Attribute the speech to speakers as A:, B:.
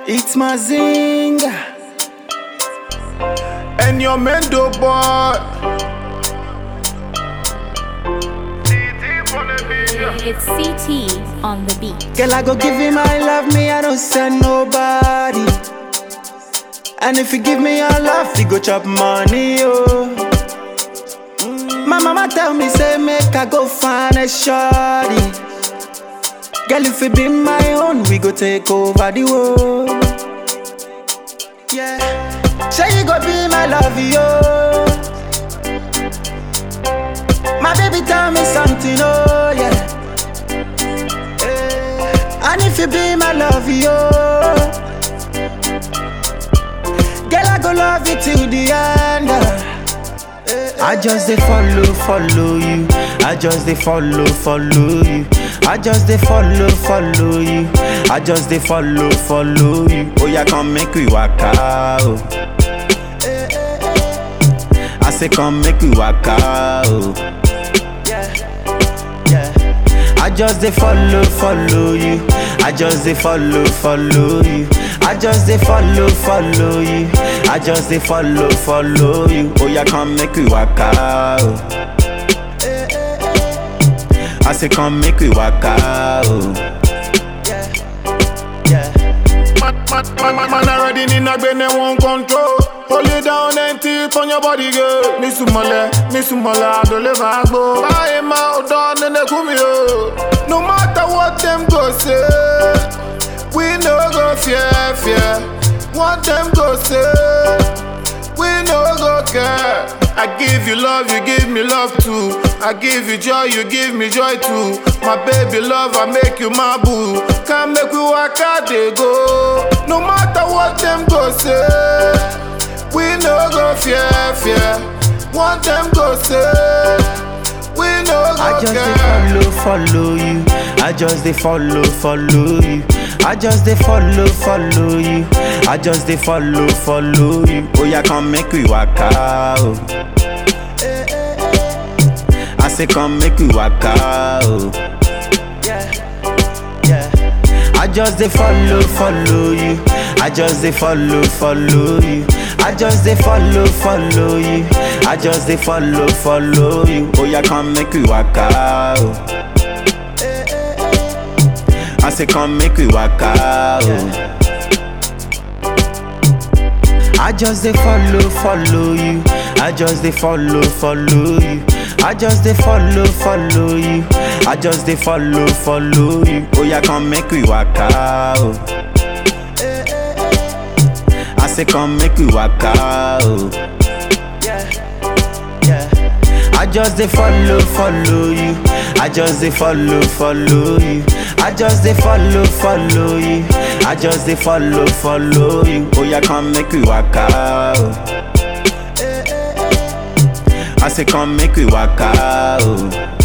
A: It's my zing.
B: And your mendo boy.
C: It's CT on the beat.
A: Girl, I go give you my love, me, I don't send nobody. And if you give me your love, you go chop money, oh. My mama tell me, say, make I go find a shorty. Girl, if you be my own, we go take over the world. Yeah. Say you go be my love, yo. My baby tell me something, oh yeah. Eh, And if you be my love, yo. Girl, I go love you till the end. eh. I just dey follow, follow you. I just dey follow, follow you. I just dey follow, follow you. I just dey follow, follow you. Oh yeah, come make we waka. Oh. I say come make we waka. Oh. Yeah, yeah. I just dey follow, follow you. I just dey follow, follow you. I just dey follow, follow you. I just dey follow, follow you. Oh yeah, come make we waka. Oh. I say come make we waka. Oh. Yeah, yeah.
B: Man, man, man, man, man already in a bene one control. Hold it down and tilt on your body, girl. Mi sumole, mi sumole, adole vagbo. Bye, ma, odon, nene kumio. No matter what them go say, we no go fear, fear. What them go say, we no go care. I give you love, you give me love too. I give you joy, you give me joy too. My baby love, I make you my boo. Come make we walk out they go. No matter what them go say, we no go fear, fear. What them go say, we no go
A: I just dey
B: care.
A: follow, follow you. I just dey follow, follow you. I just dey follow, follow you. I just dey follow, follow you. Oh yeah, come make we waka. Oh. I say come make we waka. Oh. Yeah, yeah. I just dey follow, follow you. I just dey follow, follow you. I just dey follow, follow you. I just dey follow, follow you. Oh yeah, come make we waka. Oh. I say come make we waka. Oh. I just dey follow, follow you. I just dey follow, follow you. I just dey follow, follow you. I just dey follow, follow you. Oh yeah, come make we waka. Oh. I say come make we waka. Oh. Yeah, yeah. I just dey follow, follow you. I just dey follow, follow you. I just dey follow, follow you. I just dey follow, follow you. Oh yeah, come make we waka. Oh. I say come make we waka. Oh.